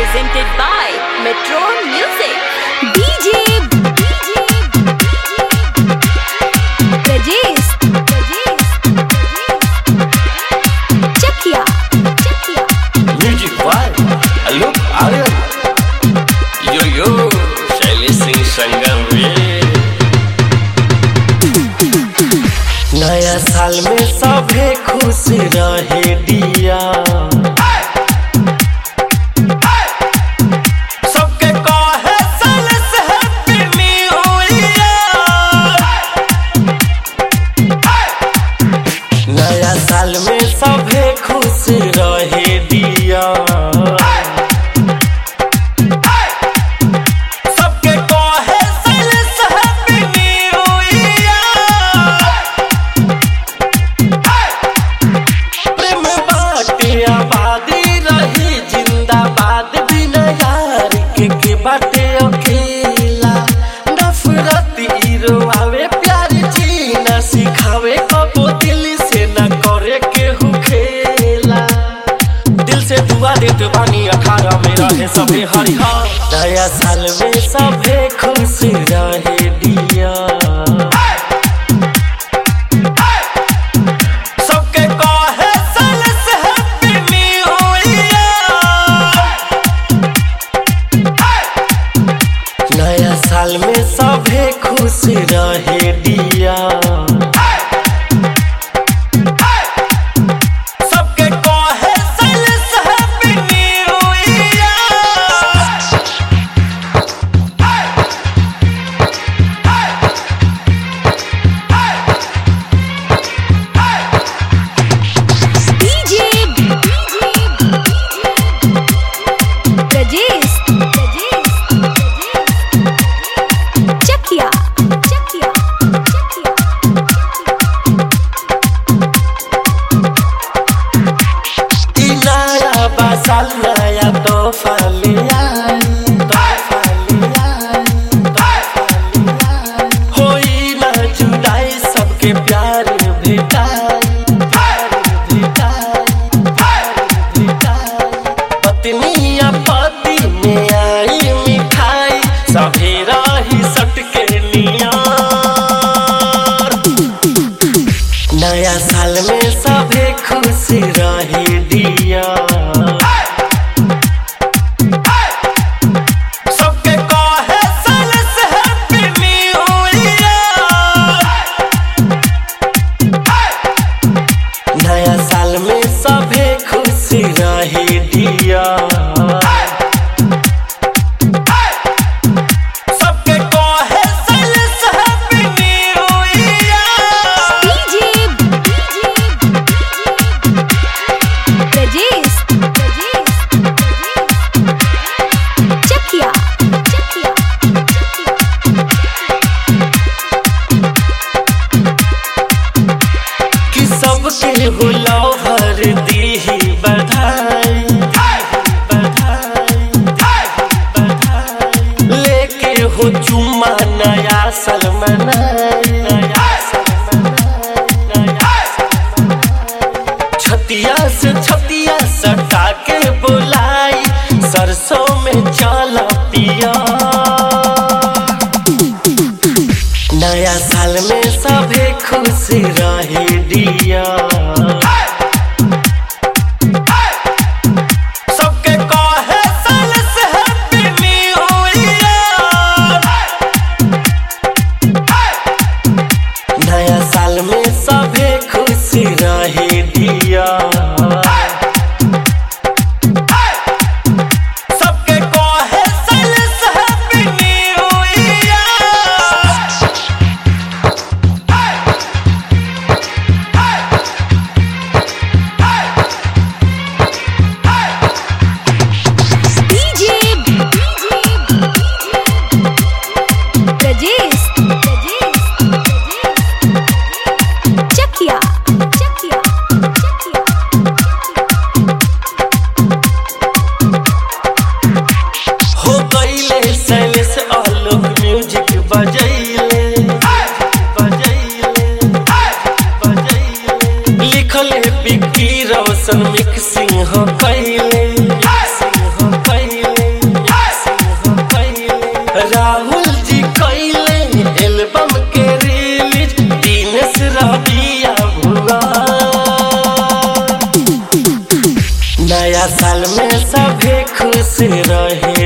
presented by Metro Music. DJ Rajesh Chakia Chakia music by Alok Aryan yo yo शैली सिंह संगम रे नया साल में सभे खुश रहे दिया सबके कहे साल से हैप्पी न्यू ईयर नया साल में सभे खुश रहे दिया सबके कहे साल से हैप्पी न्यू ईयर प्रेम बाटे आबादी रही जिंदाबाद बिना यार के के बाटे अकेला नफरत हीरो आवे प्यार जीना सिखावे कबो दिल से न करे केहू खेला दिल से दुआ देत बानी अखाड़ा में रहे सभे हरिहर नया साल में सभे खुश रहे दिया सबके कहे साल से हैप्पी न्यू ईयर नया साल में सभे खुश रहे दिया सबके कहे साल से happy new year DJ Rajesh Chakia Chakia Chakia ई नया बासाल नया तोहफा ले आई तोहफा ले आई तोहफा ले आई होई ना जुदाई सबके प्यार भेटाई प्यार भेटाई प्यार भेटाई पत्निया पति में आई मिठाई सभी रही सटके निया नया साल में सभे खुश रहे दिया सबके कहे साल से हैप्पी न्यू ईयर नया साल में सभे खुश रहे दिया सबके कहे साल से happy new year DJ Rajesh Chakia Chakia कि सबके हुलो हर दीही बधाई बधाई बधाई लेके हो चुम्मा नया साल मनाई नया साल मनाई नया साल मनाई। छतिया से छतिया सटा के बुलाई सरसों में चला पिया नया साल में सभे खुश रहे दिया सबके कहे साल से हैप्पी न्यू ईयर नया साल में सभे खुश रहे दिया सबके कहे साल से happy new year DJ Rajesh Chakia Chakia Chakia हो गईले सैलेस आलोक म्यूजिक बजैले बजैले बजैले लिखले बिक्की रोशन मिक्सिंग हो कैले मिक्सिंग हो कैले से रहे